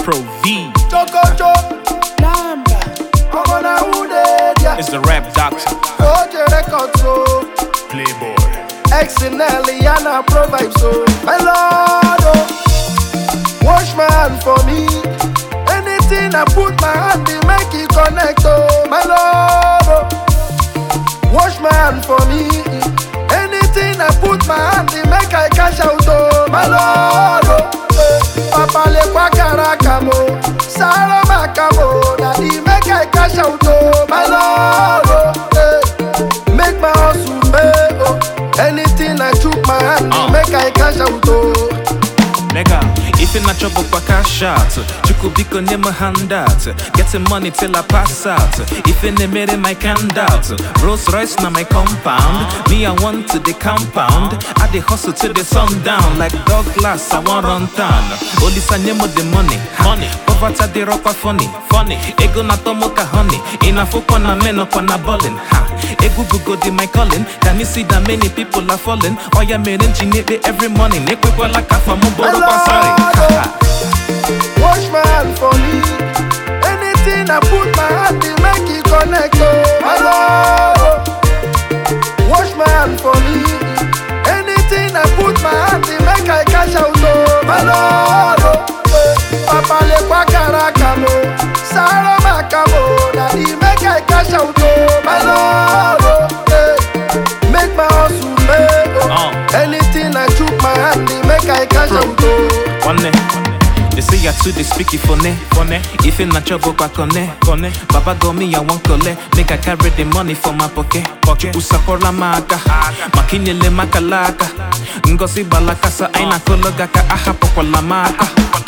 Pro V. Chokocho, Namba, ọmọ na who dey there? It's the rap doctor. Oje records o, Playboy. XNL Yana Pro vibes o. My lord o, wash my hand for me. Anything I put my hand in make it connect o. My lord o, wash my hand for me. Anything I put my hand in make I cash out o. My lord o, eh, papa le kwa karaka mo, saro makamo, daddy make I cash out o. My lord o, eh, make my hustle pay o. Anything I chook my hand in Uh. make I cash out o. Nigga, if you're not trouble, kwa cash out. Chuku biko name a handout. Getting money till I pass out. If you made my hand out. Rolls Royce na my compound. Me, I want to the compound. I the hustle till the sundown. Like dog glass, I want run town. Only sanyemo the money. Money. Poverty the rock funny. Funny. Ego na tomo ka honey. Inafu kwa na meno kwa na ballin. Ha. Egu bugo di my calling. Can you see that many people are falling? Oh yeah, man, engineer every morning. Ekwe like a famu boro kwa sorry. Ha, ha. Wash my hand for me. Anything I put my hand in, make it connect. Oh, my Lord. Wash my hand for me. Anything I put my hand in, make I cash out. Oh, my Lord. Oh, eh. Papa le kwa karaka mo, saro makamo, daddy make I cash out. Oh, my Lord. Oh, eh. Make my hustle pay. Oh. Uh. Anything I chook my hand in, make I cash out. Oh. One day. They say I too they speak it funny, funny. If in na trouble kwa kone, kone. Baba go me I want kole, make I carry the money for my pocket, pocket. Usapola maka, makinyele makalaka. Ngozi balakasa aina kologa ka ahapo kwa la maka.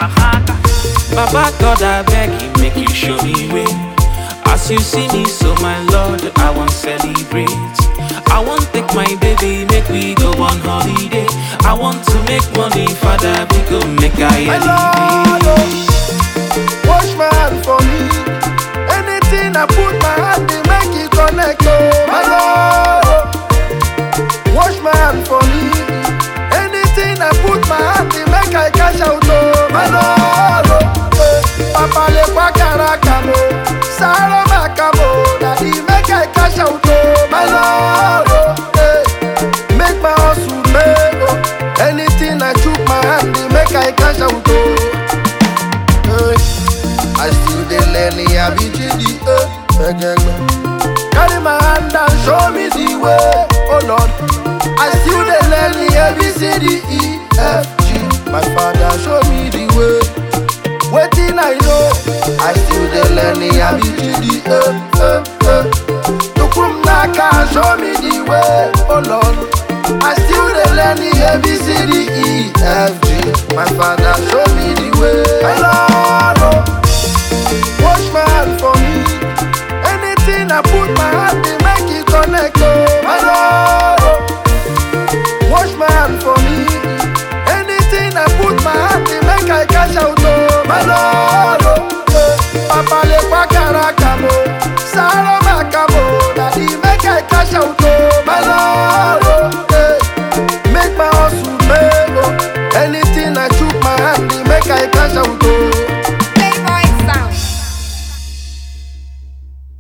Baba God I beg you make you show me way. As you see me, so my Lord, I want celebrate. I want take my baby, make we go on holiday. I want to make money, Father, we go make I My Lord, oh, wash my hand for me. Anything I put my hand in, make it connect. Oh, my Lord, oh, wash my hand for me. Anything I put my hand in, make I cash out. Oh, my Lord, oh, eh, Papa le kwa karaka mo, saro makamo, daddy make I cash out. Oh, my Lord, oh, eh, make my hustle pay. Oh, anything I chook my hand in, make I cash out. Oh. Hey, I still dey learn the ABCD. eh, Carry my hand and show me the way, oh Lord. I still dey learn the ABCD, E, F, G. My father show me the way. Wetin I know, I still dey learn the ABCD. Eh, eh, eh. Tukum Naka show me the way, oh Lord. I still dey learn the ABCD, E, F, G. My father show me the way. My Lord, oh, wash my hand for me. Anything I put my hand in, make it connect. Oh, my Lord, oh, wash my hand for me. Anything I put my hand in, make I cash out. Oh, my Lord, oh, eh. Papa le kwa karaka mo, saro makamo, daddy make I cash out.